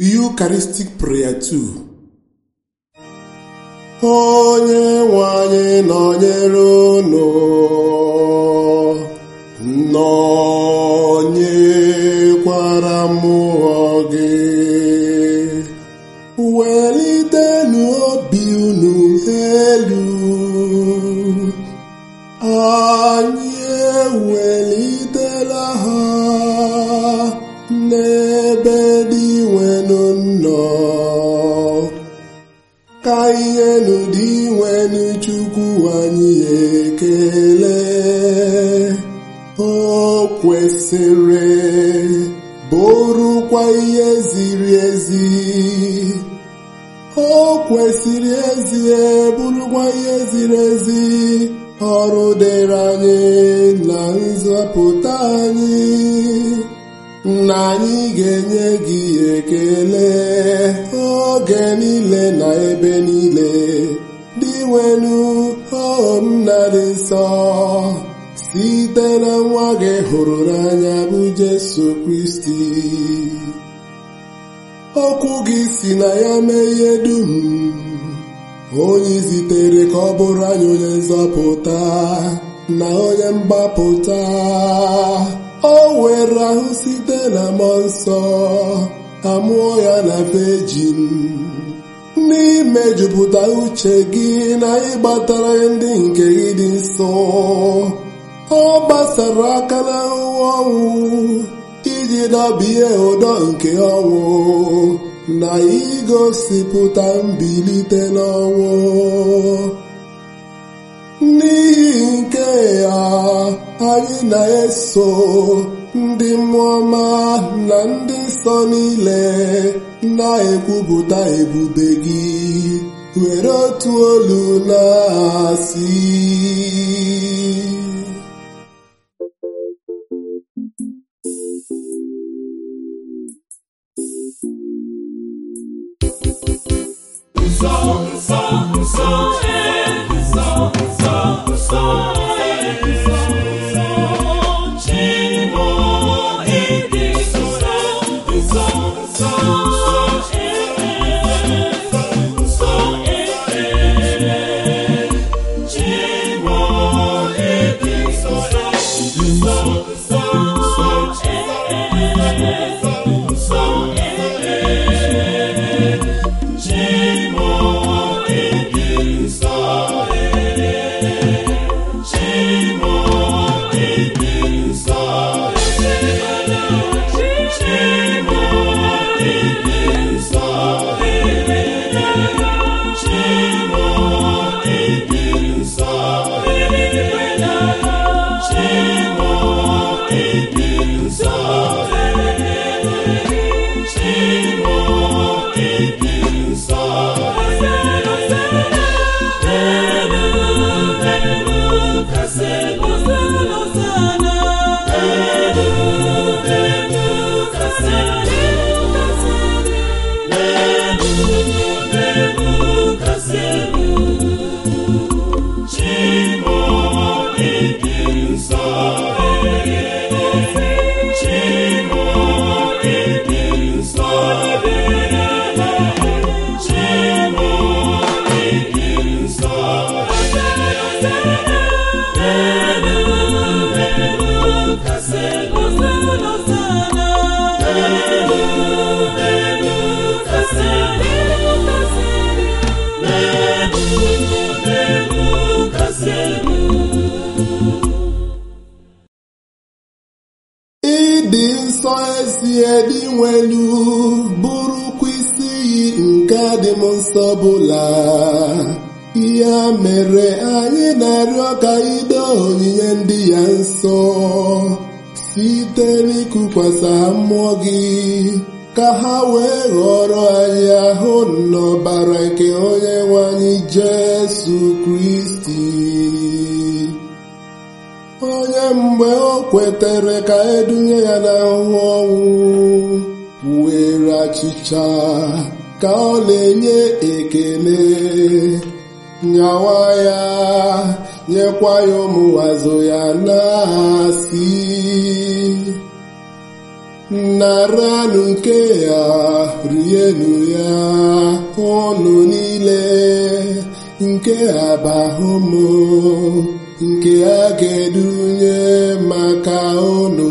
Eucharistic Prayer 2 Onye nwe anyị nọnyere unu nọnyekwara mmụọ gị welitenụ obi unu elu anyị ewelitela ha n'ebe dị nwenu nnọ ka ihe n'ụdị nwenu chukwu anyị ekele o kwesịrị bụrụkwa ihe ziri ezi o kwesịrị ezi bụrụkwa ihe ziri ezi ọrụ dịrị anyị na nzọpụta anyị na anyị ga-enye gị ekele oge niile na ebe niile dị nwenu nna dị nsọ site na nwa gị hụrụ n'anya bụ Jesu Kristi okwu gị si na ya mee ihe dum onye zitere ka ọ bụrụ anyị onye nzọpụta na onye mgbapụta o were ahụ site na mmụọ nsọ amụọ ya na vejin n'ime jupụta uche gị na ịgbatara ndị nke gị dị nsọ ọ gbasara aka n'ahụhụ ọnwụ iji dọbie ụdọ nke ọnwụ na igosipụta mbilite n'ọnwụ n'ihi nke ya anyị na-eso ndị mmụọ ọma na ndị nsọ niile na-ekwupụta ebube gị were otu olu na-asị Nsọ, nsọ, nsọ, ee, nsọ, nsọ, nsọ, ee, nsọ, nsọ, Chimo, ịdị nsọ, nsọ, nsọ, ee, nsọ, ee, Chimo, ịdị nsọ, nsọ, nsọ, nsọ, ee, nsọ, ee, Chimo ịdị nsọ ee Chimo ịdị nsọ ee Chimo ịdị nsọ ee Chimo ịdị nsọ ee Chimo ịdị nsọ ee Chimo ịdị nsọ elu elu kasị elu elu elu kasị elu elu kasị elu Chimo ịdị nsọ Chimo ịdị nsọ Chimo ịdị nsọ elu elu kasị elu elu elu kasị elu elu kasị elu ịdị nsọ ezie dị nwelu bụrụkwa isi iyi nke dị m nsọ bụla ya mere anyị na-arịọ ka ido onyinye ndị ya nsọ site n'ikukwasa ha mmụọ gị ka ha wee ghọrọ anyị ahụ n'ọbara nke onye nwe anyị Jesu Kristi onye mgbe o kwetere ka edunye ya n'ahụhụ ọnwụ were achịcha ka ọ na-enye ekele nyawa ya nyekwa ya ụmụazụ ya na-asị naranụ nke ya rienụ ya ụnụ niile nke abahụ m nke a ga-edunye maka ụnụ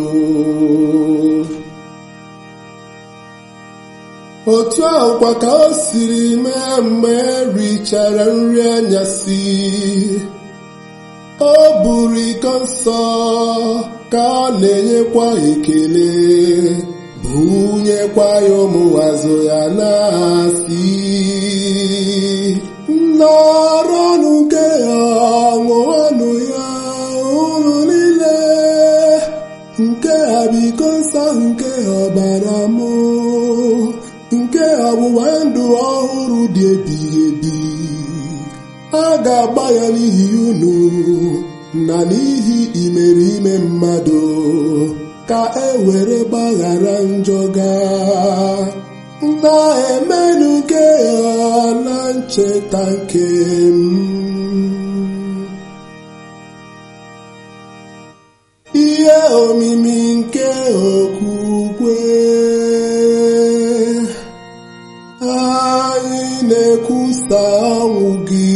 otu ahụkwa ka o siri mee mgbe richara nri anyasị o buru iko nsọ ka ọ na-enyekwa ekele bunyekwa ya ụmụazụ ya na-asị nọrọnụ nke ya ṅụọnụ ya unu niile nke a bụ iko nsọ nke ọbara m nke ọgbụgba ndụ ọhụrụ dị ebighị ebi a ga-agba ya n'ihi unu na n'ihi imerime mmadụ ka e were gbaghara njọ gaa na-emenụ nke ya na ncheta nke m ihe omimi nke okwukwe anyị na-ekwusa ọnwụ gị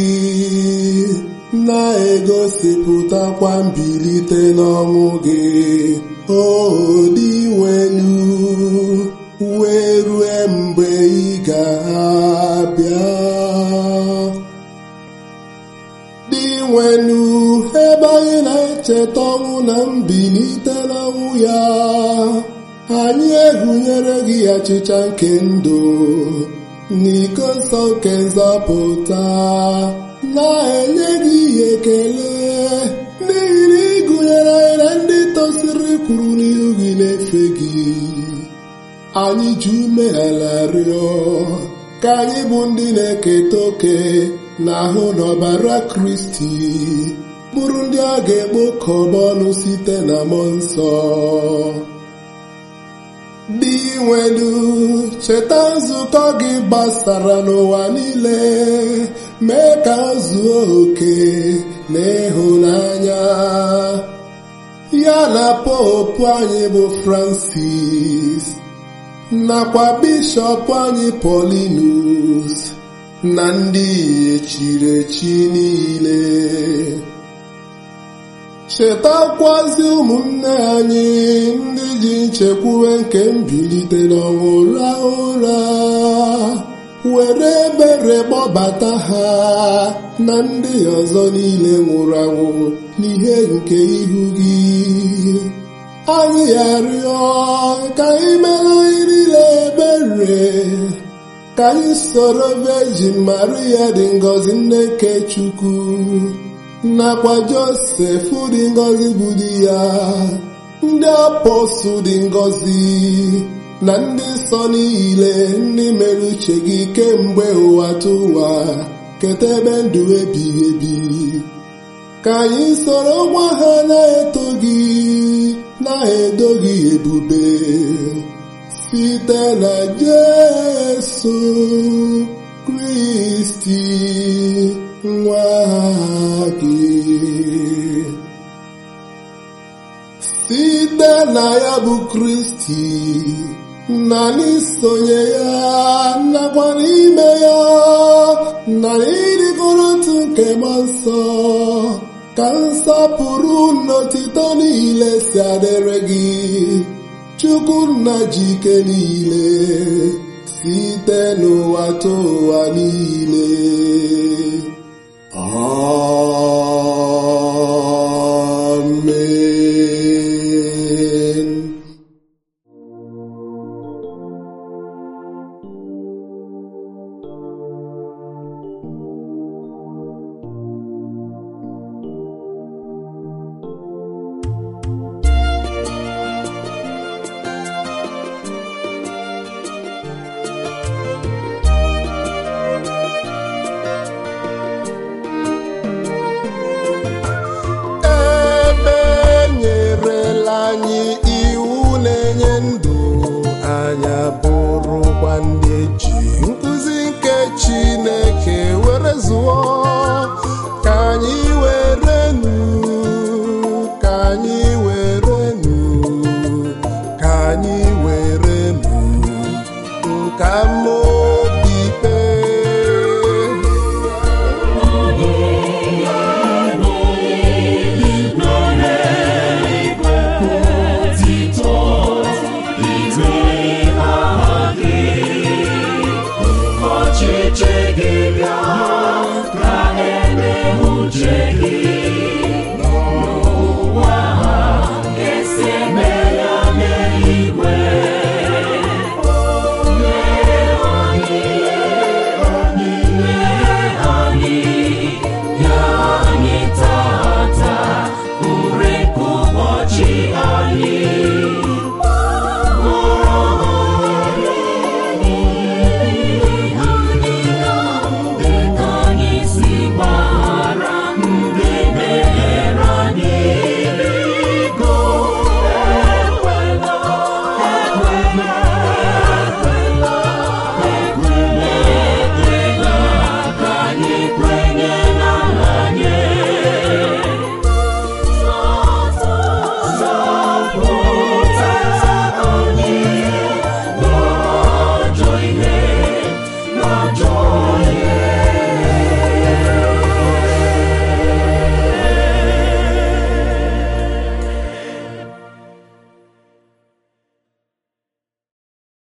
na-egosipụtakwa mbilite n'ọnwụ gị o dị nwenu wee rue mgbe ị ga-abịa dị nwenu ebe anyị na-echeta ọnwụ na mbilite n'ọnwụ ya anyị ehunyere gị achịcha nke ndụ n'iko nsọ nke nzọpụta na-enye gị ihe ekele n'ihi na ịgụnyere anyị na ndị tosiri kwuru n'ihu gị na-efe gị anyị ji umeala rịọ ka anyị bụ ndị na-eketa oke n'ahụ n'ọbara kristi bụrụ ndị a ga-ekpokọba ọnụ site na mmụọ nsọ dị nwelu cheta nzukọ gị gbasara n'ụwa niile mee ka o zuo oke na ịhụnanya ya na popu anyị bụ francis nakwa bishọp anyị polinus na ndị echiri echi niile chetakwazi ụmụnne anyị ndị ji nchekwuwe nke mbilite n'ọnwụ rahụ ụra were ebere kpọbata ha na ndị ọzọ niile nwụrụ anwụ n'ihe nke ihu gị anyị arịọ ka anyị mere anyị niile ebere ka anyị soro Virgin Maria dị ngọzi nne nke Chukwu nakwa Josef dị ngọzi bụ di ya ndị apọstụl dị ngọzi na ndị nsọ niile ndị mere uche gị kemgbe ụwa tụwa keta ebe ndụ ebighị ebi ka anyị soro nwa ha na-eto gị na-edo gị ebube site na Jesu Kristi nwa gị site na ya bụ Kristi na n'isonye ya nakwa n'ime ya na ịdịkọrọ otu nke mmụọ nsọ ka nsọpụrụ n'otito niile si adịrị gị Chukwu nna ji ike niile site n'ụwa tụ ụwa niile Amen. ebe nyerela anyị iwu na-enye ndụ anya bụrụkwa ndị eji nkụzi nke Chineke were zụọ ka anyị were nu ka anyị were nu ka anyị were ya